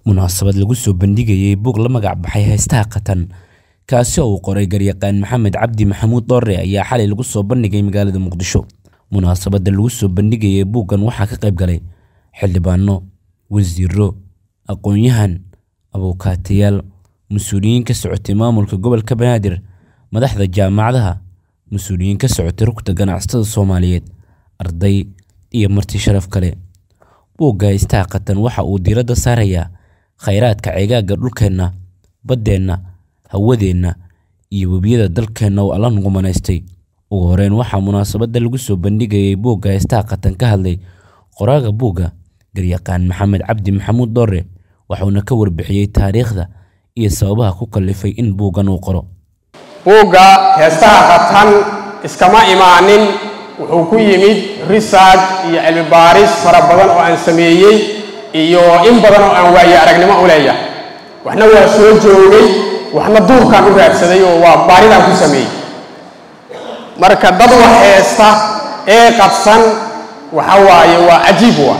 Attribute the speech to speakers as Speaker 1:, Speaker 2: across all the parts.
Speaker 1: munaasabad lagu soo bandhigayay buug la magac baxay heestaha qatan kaasi oo uu qoray garyaqaan maxamed cabdi maxamuud doore ayaa xalay lagu soo bandhigay magaalada muqdisho munaasabadda lagu soo bandhigayay buuggan waxaa ka qayb galay xildhibaano wasiiro aqoon-yahan abuukaatayaal mas-uuliyiin ka socotay maamulka gobolka banaadir madaxda jaamacadaha mas-uuliyiin ka socotay rugta ganacsatada soomaaliyeed arday iyo marti sharaf kale buugga heestaha qatan waxa uu diiradda saarayaa khayraadka ceegaagga dhulkeenna baddeenna hawadeenna iyo webiyada dalkeenna oo alla nugumanaystay ugu horeyn waxaa munaasabadda lagu soo bandhigayay buugga heestaha qatan ka hadlay qoraaga buugga garyaqaan maxamed cabdi maxamuud doore waxuuna ka warbixiyey taariikhda iyo sababaha ku kallifay in buuggan uu qoro
Speaker 2: buugga heestaha qatan iskama imaanin wuxuu ku yimid research iyo cilmi baaris fara badan oo aan sameeyey iyo in badan oo aan waaye aragnimo u leeyahay waxna waa soo joogay waxna duurkaan u raadsaday oo waa baaridaan ku sameeyey marka dad wax heesta ee qadsan waxa waaye waa cajiib wa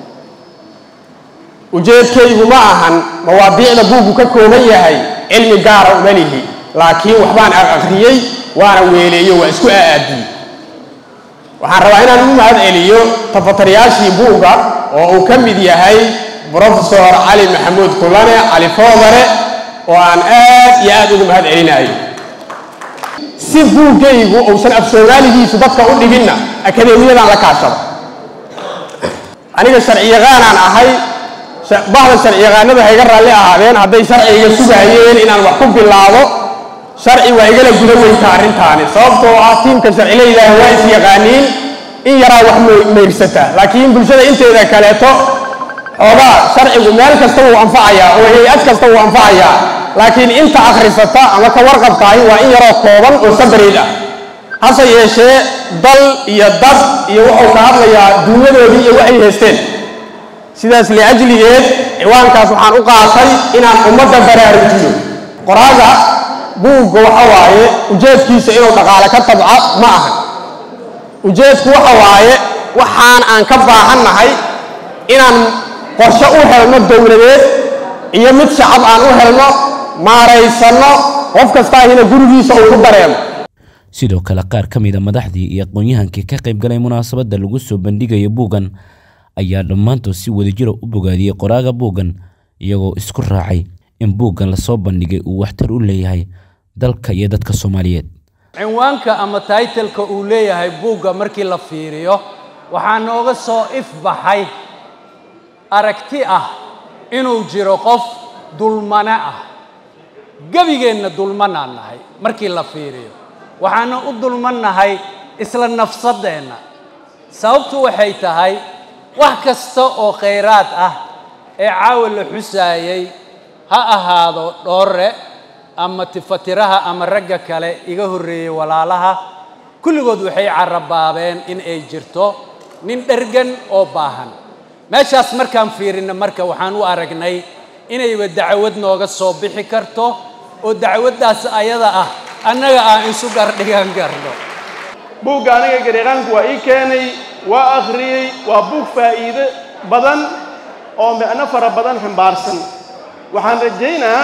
Speaker 2: ujeedkaygu ma ahan mawaadiicda buuggu ka kooban yahay cilmi gaara uma lihi laakiin waxbaan aqriyey waana weeleeyo waa isku aaadiyey waxaan rabaa inaan u mahad celiyo tafatariyaashii buugga oo uu ka mid yahay brofesor cali maxamuud kulane cali foodare oo aan aad iyo aad ugu mahad celinayo si buuggaygu uusan af soomaaligiisu dadka u dhiginna akadeemiyadan la kaashado aniga sharciyaqaanaan ahay bahda sharciyaqaanadu ha iga raalli ahaadeen hadday sharciga sugaayeen inaan wax ku bilaabo sharci waa igala guda weynta arrintaani sababtoo ah tiimka sharcilaydaah waa is yaqaaniin in yaraa wax meyrsataa laakiin bulshada inteeda kaleeto xoogaa sharcigu meel kasta wuu anfacayaa oo hay-ad kasta wuu anfacayaa laakiin inta akhrisata ama ka warqabtaahi waa in yaroo kooban oo sabarayd ah hase yeeshee dal iyo dad iyo wuxuu ka hadlayaa duunyadoodii iyo waxay haysteen sidaas liajligeed ciwaankaas waxaan u qaatay inaan ummadda baraarujiyo qoraaga buugga waxa waaye ujeedkiisa inuu dhaqaale ka tabca ma ahan ujeedku waxa waaye waxaan aan ka baahannahay inaan qorshe u helno dowladeed iyo mid shacab aan u helno maaraysanno qof kastaahina gurigiisa uu ku dareemo
Speaker 1: sidoo kale qaar ka mid a madaxdii iyo aqoon-yahankii ka qayb galay munaasabadda lagu soo bandhigaya buuggan ayaa dhammaantood si wadajira u bogaadiyey qoraaga buuggan iyagoo isku raacay in buuggan lasoo bandhigay uu waxtar u leeyahay dalka iyo dadka soomaaliyeed
Speaker 3: cinwaanka ama taytalka uu leeyahay buugga markii la fiiriyo waxaa nooga soo ifbaxay aragti ah inuu jiro qof dulmane ah gebigeenna dulmanaan nahay markii la fiiriyo waxaana u dulmannahay isla nafsaddeenna sababtu waxay tahay wax kasta oo khayraad ah ee caawa la xusaayey ha ahaado dhoorre ama tifatiraha ama ragga kale iga horreeyey walaalaha kulligood waxay carabaabeen in ay jirto nin dhergan oo baahan meeshaas markaan fiirinna marka waxaan u aragnay inayba dacwad nooga soo bixi karto oo dacwaddaas ayada ah annaga aan isu gardhigan garno
Speaker 4: buugga aniga garyaqaanku waa ii keenay waa akhriyey waa buug faa'iide badan oo micno fara badan xambaarsan waxaan rajaynaa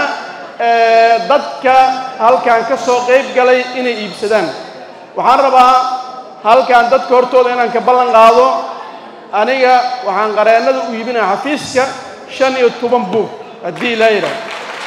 Speaker 4: dadka halkan ka soo qayb galay inay iibsadaan waxaan rabaa halkan dadka hortooda inaan ka ballan qaado aniga waxaan qareennada u iibinaya xafiiska shan iyo toban buug haddii ilaa yidhaah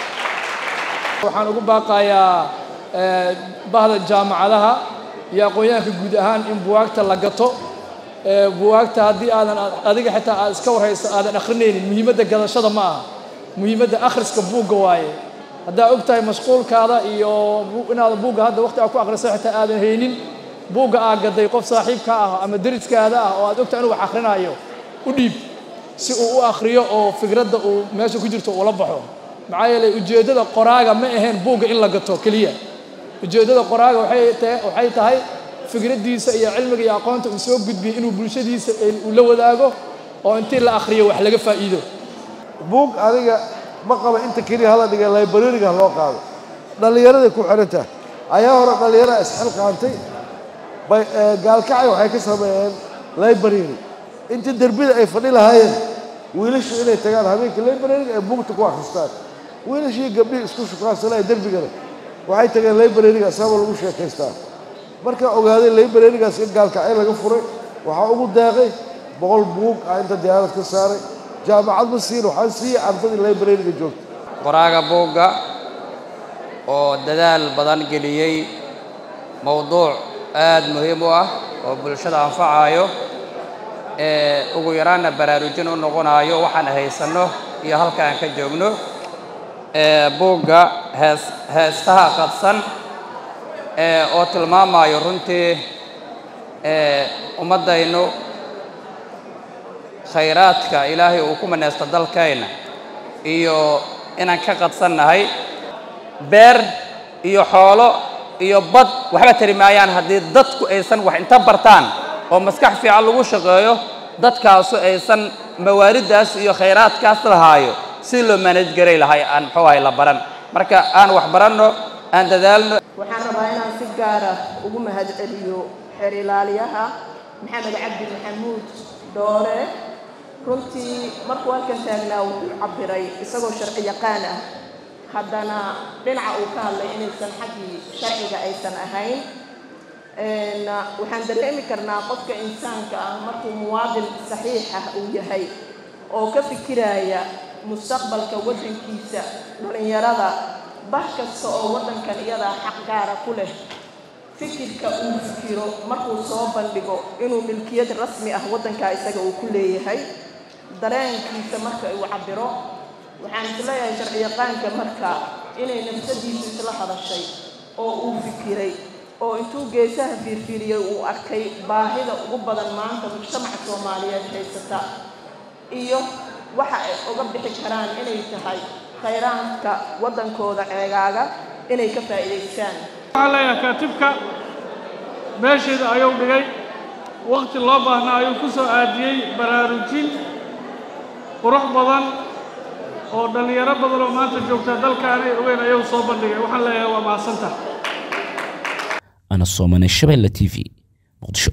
Speaker 5: waxaan ugu baaqayaa bahda jaamacadaha iyo aqoon-yahanka guud ahaan in buwaagta la gato buwaagta haddii aadan adiga xitaa aad iska warhayso aadan akhrinaynin muhiimadda gadashada ma aha muhiimadda akhriska buugga waaye haddaa og tahay mashquulkaada iyo inaada buugga hadda waqti aad ku akhriso xitaa aadan haynin buugga aad gaday qof saaxiibka ah ama deriskaada ah oo aad ogtahay inuu wax akhrinayo u dhiib si uu u akhriyo oo fikradda uu meesha ku jirto ula baxo maxaa yeelay ujeeddada qoraaga ma ahayn buugga in la gato keliya ujeeddada qoraaga waxay tahay fikraddiisa iyo cilmiga iyo aqoonta uu soo gudbiyey inuu bulshadiisa uu la wadaago oo intii la akhriyo wax laga faa'iido
Speaker 6: buug adiga ma qaba inta keliya hala dhiga librariga loo qaado dhallinyaraday ku xidhantaha ayaa hore dhallinyarada isxilqaantay bay gaalkacay waxay ka sameeyeen library intii derbida ay fadhi lahaayeen wiilashu inay tagaan habeenka librariga ee buugta ku akhristaan wiilashii gabdhihii isku shukaansanaya derbigana waxay tageen librariga asaaba lagu sheekaystaa markaa ogaaday librarigaas in gaalkacyo laga furay waxaa ugu daaqay boqol buug ah inta diyaarad ka saaray jaamacad ma siin waxaan siiyey ardadii librariga joogta
Speaker 7: qoraaga buugga oo dadaal badan geliyey mowduuc aad muhiim u ah oo bulshada anfacayo ee ugu yaraanna baraarujin u noqonayo waxaan haysanno iyo halka aan ka joogno ee buugga hees heestaha qadsan ee oo tilmaamayo runtii ee ummaddaynu khayraadka ilaahay uu ku maneysto dalkayna iyo inaan ka qadsannahay beer iyo xoolo iyo bad waxba tari maayaan haddii dadku aysan wax inta bartaan oo maskax fiican lagu shaqeeyo dadkaasu aysan mawaariddaas iyo khayraadkaas lahaayo si loo manaj garay lahay aan muxuu ahay la baran marka aan wax baranno aan dadaalno
Speaker 8: waxaan rabaa inaan si gaara ugu mahadceliyo xeer ilaaliyaha maxamed cabdi maxamuud doore runtii markuu halkan taagnaa wuxuu cabiray isagoo sharci yaqaan ah haddana dhinaca uu ka hadlay inaysan xaggii sharciga aysan ahayn waxaan dareemi karnaa qofka insaanka ah markuu muwaadin saxiix ah uu yahay oo ka fikiraya mustaqbalka waddankiisa dhallinyarada bah kasta oo waddankan iyadaa xaq gaara ku leh fikirka uu fikiro markuu soo bandhigo inuu milkiyad rasmi ah waddankaa isaga uu ku leeyahay dareenkiisa marka uu cabiro waxaan isleeyahay sharciyaqaanka marka inay nafsadiisu isla hadashay oo uu fikiray oo intuu geesaha fiirfiiriyey uu arkay baahida ugu badan maanta mujtamaca soomaaliyeed haysata iyo waxa ay uga bixi karaan inay tahay khayraadka waddankooda ceegaaga inay ka faa'iidaystaan
Speaker 9: waxaan leeyahay kaatibka meesheeda ayuu dhigay wakhti loo baahnaa ayuu ku soo aadiyey baraarujin qurux badan oo dhallinyaro badan oo maanta joogta dalka aanay ogeyn ayuu soo bandhigay waxaan leeyahay waa mahadsantah
Speaker 1: ana soomane shabeelle t v muqdisho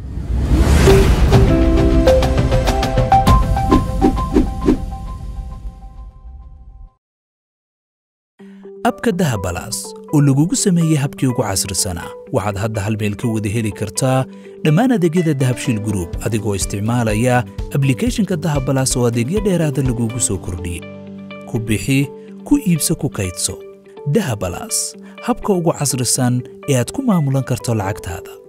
Speaker 10: abka dahabalaas oo lagugu sameeyey habkii ugu casrisanaa waxaad hadda hal meel ka wada heli kartaa dhammaan adeegyada dahabshiil gruub adigoo isticmaalaya ablikhethonka dahabalaas oo adeegyo dheeraada lagugu soo kordhiyey ku bixi ku iibso ku kaydso dahabalaas habka ugu casrisan ee aad ku maamulan karto lacagtaada